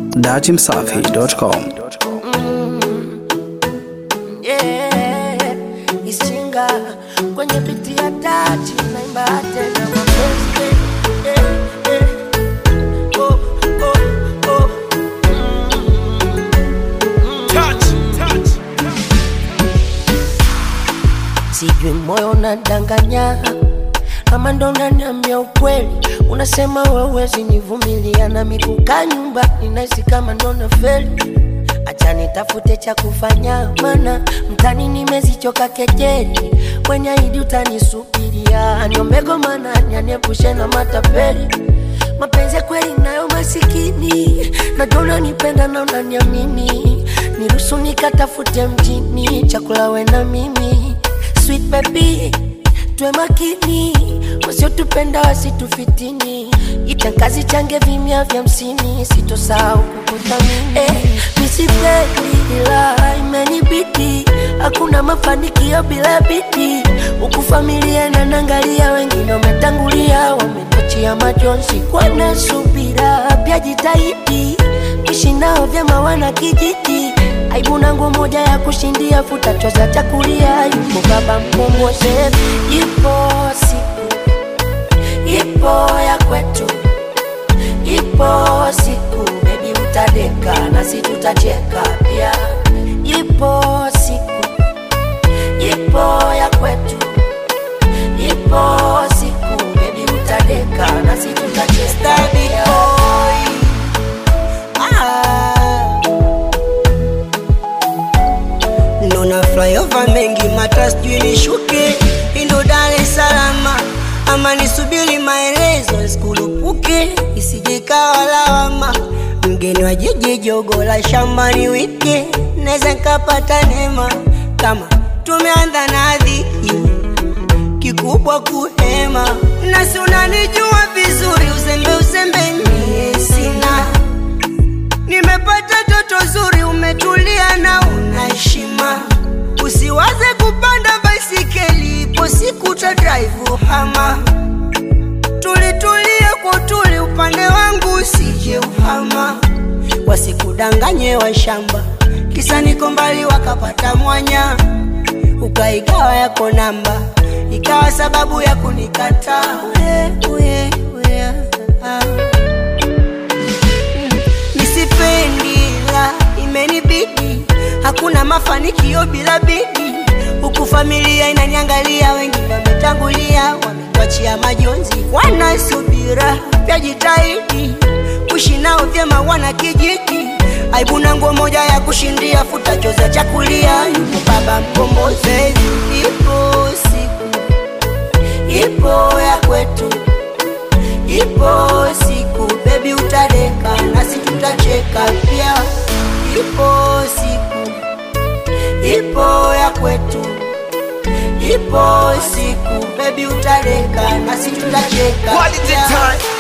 datimsafi.com. yeah, isinga kwenye biti ya tati naimba tena mapenzi yeah, yeah. Oh, oh, oh. sijui moyo unadanganya ama ndo unaniambia ukweli unasema wewezi nivumilia na mikuka nyumba ninahisi kama ndo nafeli acha nitafute cha kufanya mana mtani nimezichoka kejeli kwenye idi utanisubiria niombego mana nyaniepushe na matapeli mapenzi ya kweli nayo masikini najua unanipenda na unaniamini niruhusu nikatafute mjini chakula we na mimi sweet baby tuwe makini wasiotupenda wasitufitini itangazi change vimya vya msini sitosahau kukuthamini eh, misipendi ila imenibidi hakuna mafanikio bila bidi huku familia nanangalia wengine wametangulia wametachia majonzi kwana subira pia jitahidi ishi nao vyema wana kijiji aibu nangu moja ya kushindia futa choza chakulia yupo baba mkomboze ipo siku ipo ya kwetu ipo siku bebi utadeka nasi tutacheka pia ipo siku ipo ya kwetu ipo siku bebi utadeka nasi tutacheka pia. Nona flyover mengi mata sijui nishuke indo Dar es Salaam ama nisubiri maelezo sikulupuke isije kawa lawama mgeni wa jiji jogo la shambani wike naweza nkapata neema kama tumeanza na dhiki kikubwa kuhema nasi unanijua vizuri uzembe uzembe mie sina nimepata toto zuri umetulia na una heshima usiwaze kupanda baisikeli ipo siku ta drive hama tulitulie kwa utuli upande wangu usije uhama wasikudanganye wa shamba kisa niko mbali wakapata mwanya ukaigawa yako namba ikawa sababu ya kunikataa uye, uye, uye, ah nisipendi la imenibidi hakuna mafanikio bila bidi huku familia inaniangalia wengine wametangulia wametuachia majonzi wanasubira pya jitahidi kuishi nao vyema wana kijiji aibu na nguo moja ya kushindia futa choza chakulia yupo baba mkombozi ipo siku ipo ya kwetu ipo siku bebi utadeka nasi tutacheka pia ipo siku ipo ya kwetu ipo siku bebi utadeka nasi tutacheka Quality pia. time.